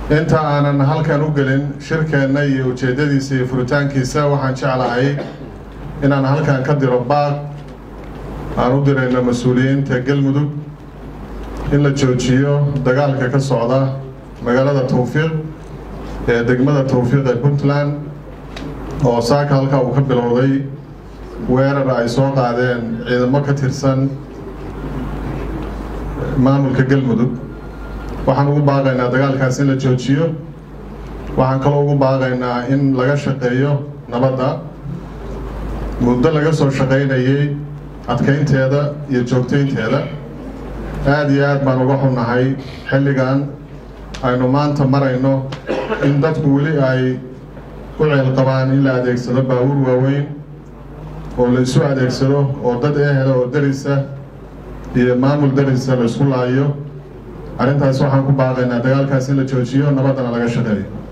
inta aanan halkan u gelin shirkeenna iyo ujeeddadiisa iyo furitaankiisa waxaan jeclahay inaan halkan ka diro baaq aan u dirayno mas-uuliyiinta galmudug in la joojiyo dagaalka ka socda magaalada towfiiq ee degmada towfiiq ee puntland oo saaka halkaa uu ka bilowday weerar ay soo qaadeen ciidamo ka tirsan maamulka galmudug waxaan ugu baaqaynaa dagaalkaas in la joojiyo waxaan kaloo ugu baaqaynaa in laga shaqeeyo nabadda muddo laga soo shaqaynayay adkaynteeda iyo joogtaynteeda aada iyo aad baan uga xunnahay xilligan aynu maanta marayno in dadku weli ay u ceel qabaan in la adeegsado baabuur waaweyn oo la isu adeegsado oo dad ehela oo darisa iyo maamul darisa la isku laayo arrintaas waxaan ku baaqaynaa dagaalkaas in la joojiyo nabaddana laga shaqeeyo